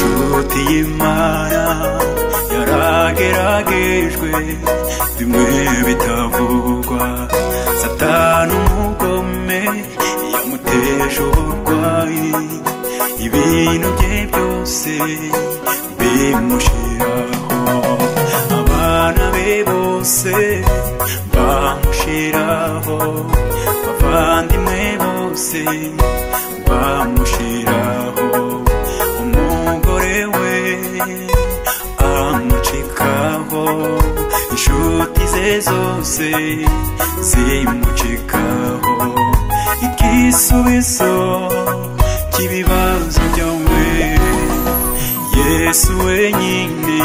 inkota y'imana yarageragejwe bimwe bitavugwa satani umugome yamuteje uburwayi ibintu bye byose bimushiraho abana be bose bamushiraho abavandimwe bose bamushiraho umugore we amucikaho inshuti ze zose zimucikaho igisubizo cy'ibibazo byombi yesu wenyine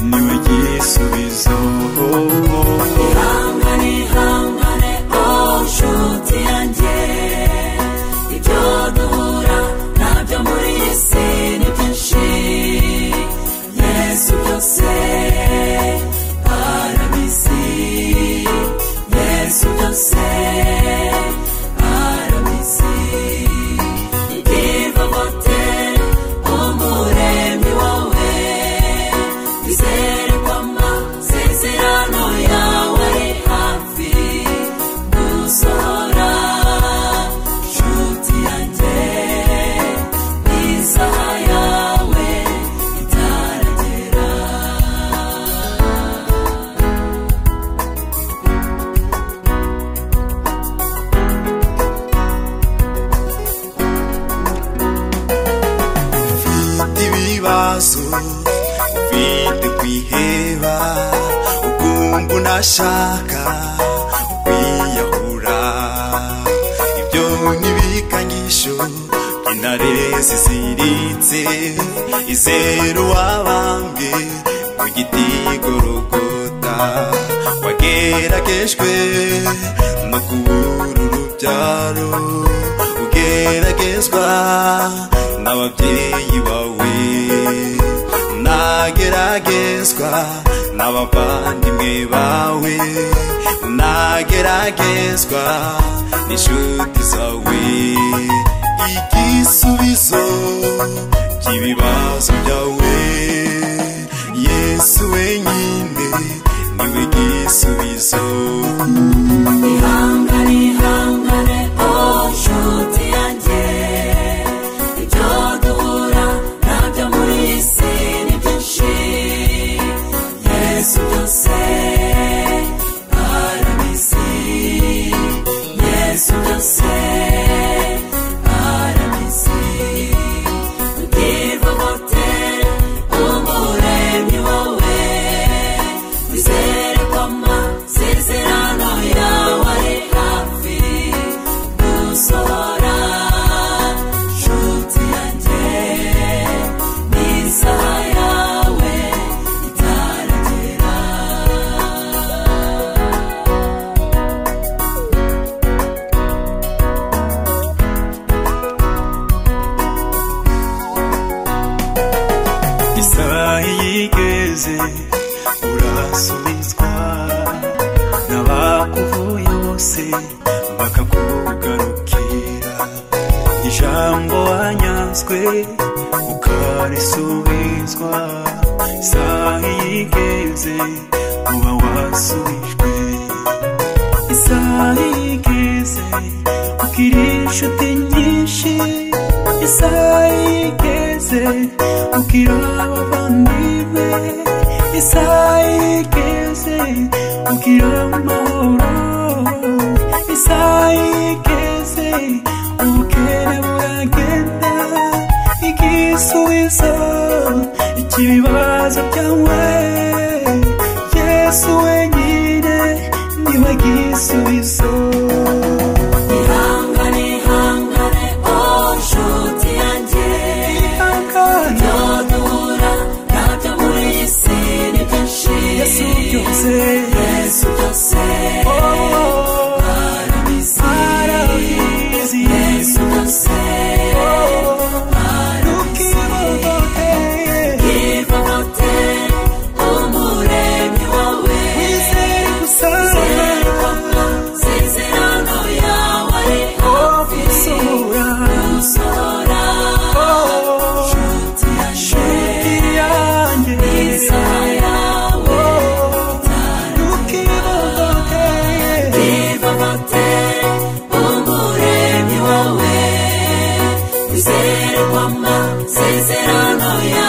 niwe gisubizo ihangane ihangane oh nshuti yanjye ibyo duhura nabyo muri iyi si ni byinshi yesu byose arabizi yesu byose arabizi igiva bote umuremyi wawe izere ko amasezerano yawe ari hafi gusohora nshuti yanjye isaha yawe itaragera ufite ibibazo ufite kwiheba ukumva unashaka kwiyahura ibyo n'ibikangisho intare ziziritse izera uwabambwe ku giti gorogota wageragejwe no kubura urubyaro ugeragezwa n'ababyeyi bawe nageragezwa n'abavandimwe bawe nageragezwa n'inshuti zawe igisubizo cy'ibibazo byawe yesu wenyine niwe gisubizo ihangane ihangane oh nshuti yanjye ibyo duhura nabyo muri iyi si ni byinshi yesu byose arabizi yesu byose arabizi ubwirwa bote umuremyi wawe wizere ko amasezerano yawe ari hafi gusohora nshuti yanjye n'isaha yawe itaragera isaha yigeze urasubizwa n'abakuvuye bose bakakugarukira ijambo wanyazwe ukarisubizwa isaha yigeze uba wasubijwe isaha yigeze ugira inshuti nyinshi isaha yigeze ugira abavandimwe isaha yigeze ugira amahoro isaha yigeze ubukene buragenda igisubizo ikibibazo byawe yesu wenyine niwe gisubizo ihangane ihangane oh nshuti yanjye ibyo duhura nabyo muri iyi si ni byinshi yesu byose yesu byose arabizi yesu byose give a hotel umuremyi wawe Zerikoma, zeze wizere kwamba sezerano ya